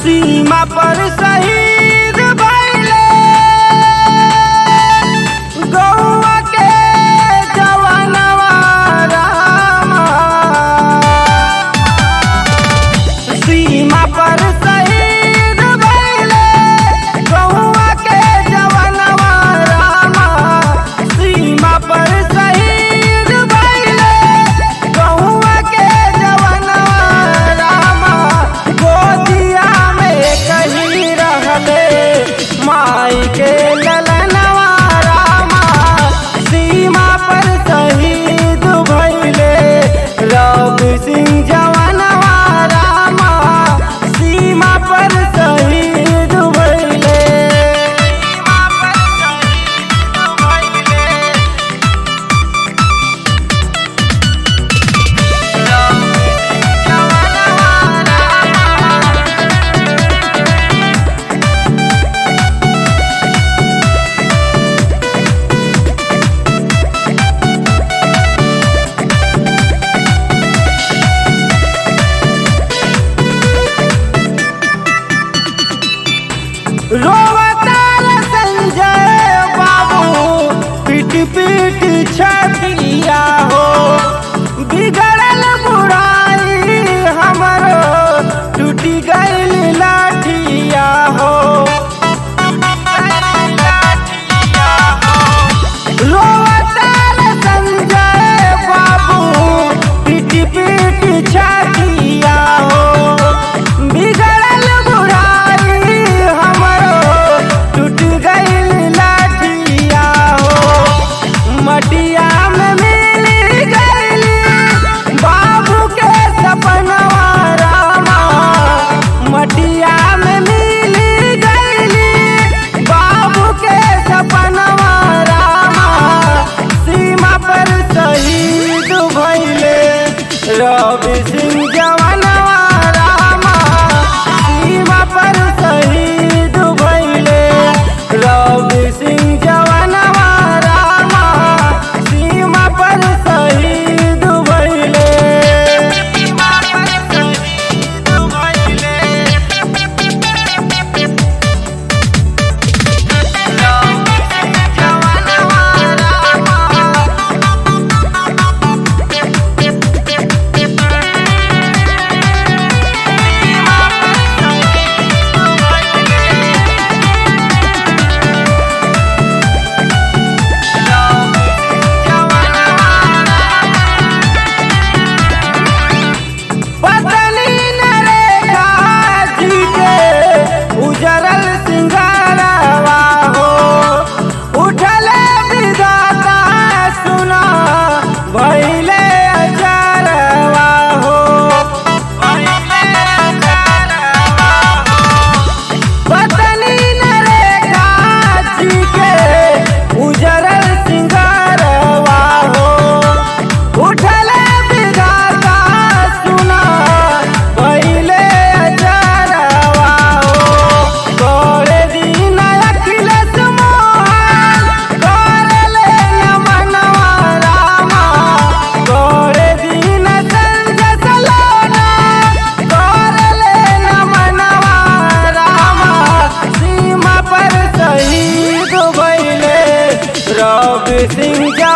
सीमा पर शहीद भइले गौवा के जवानवा रामा सीमा पर शहीद भइले गौवा के जवानवा रामा सीमा पर शहीद भइले गौवा के जवानवा रामा गोदिया में कहीं रहले माई के ललनवा रामा सीमा पर शहीद भइले रब सिंह जवानवा रामा सीमा पर शहीद भइले सीमा पर शहीद भइले रोवतार संजय बाबू पीट पीट छतिया हो बिगड़ल बुराई हमरो टूटी गईल लाठिया हो रोवतार संजय बाबू पीट पीट छतिया हो बिगड़ल बुराई हमरो टूट गईल लाठिया हो मटिया में मिल गईल बाबू के सपनवा रामा मटिया में मिल गईल बाबू के सपनवा रामा सीमा पर शहीद भइले रवि सिंह जवानवा रामा सीमा पर शहीद भइले रवि सिंह जवानवा रामा सीमा पर शहीद भइले सीमा पर शहीद भइले पतली नरेगा जी के उजरल सिंगारवा हो उठल विधाता सुना भइले अजरवा हो भइले अजरवा हो पतली नरेगा जी के उजरल सिंगारवा हो उठल विधाता सुना पहिले अजरवा हो करे दिन अखिलेश मोहन करले नमनवा रामा करे दिन संजय सलोना करले नमनवा रामा सीमा पर शहीद भइले रवि सिंह